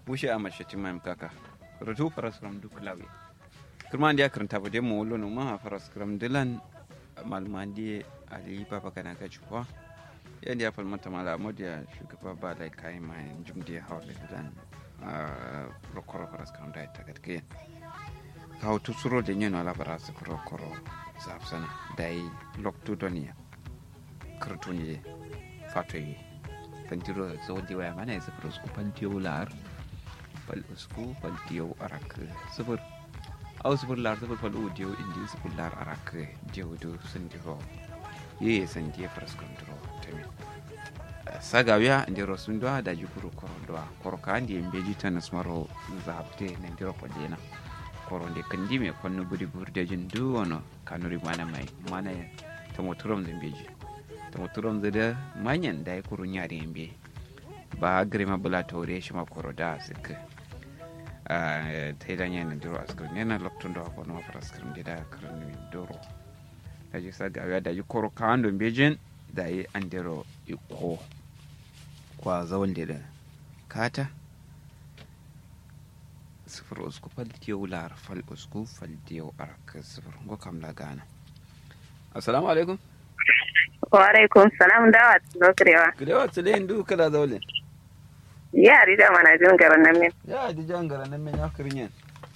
bushe a mace timam kaka rutu faras kram duk lawi kurma ndiya karanta bude mu wolo no ma faras kram dilan malmandi ali baba kana ka chuwa ya ndiya fal mata mala modiya shugaba ba lai kai ma jumdi hawle dilan rokoro faras kram da ta gatke kawo tusuro da nyeno ala bara su koro koro zapsana dai loktu doniya kartuni fatoyi fantiro zodi waya mana ya sifir usku fantiyo lar fal usku fantiyo arak sifir au sifir lar sifir fal udiyo indi sifir lar arak jewdo sandiro ye sandiye faras kontro tami sagawiya ndiro sundwa da jukuru korondwa koroka ndi embeji tanas maro zabte na ndiro podena koronde kandi me konno buri burde jin du wono kanuri mana mai mana tamo turom zembeji tamo turom zede manyan da ya kuru nyari yambe ba grima bula tore shi ma koro da sik ta yi danya na duro askar ne na loktun da wako na askar da da karni duro da ji sa gawa da ji koro kawan don bejin da yi an dero iko kwa zawon da kata sifir usku faltiyo lar fal usku faltiyo arak sifir ngo kam la gana assalamu alaikum wa alaikum salam dawa tilo kirewa kirewa tile ndu kala zawle ya rida mana jin garan nan min ya di jan garan nan men ya kirinyen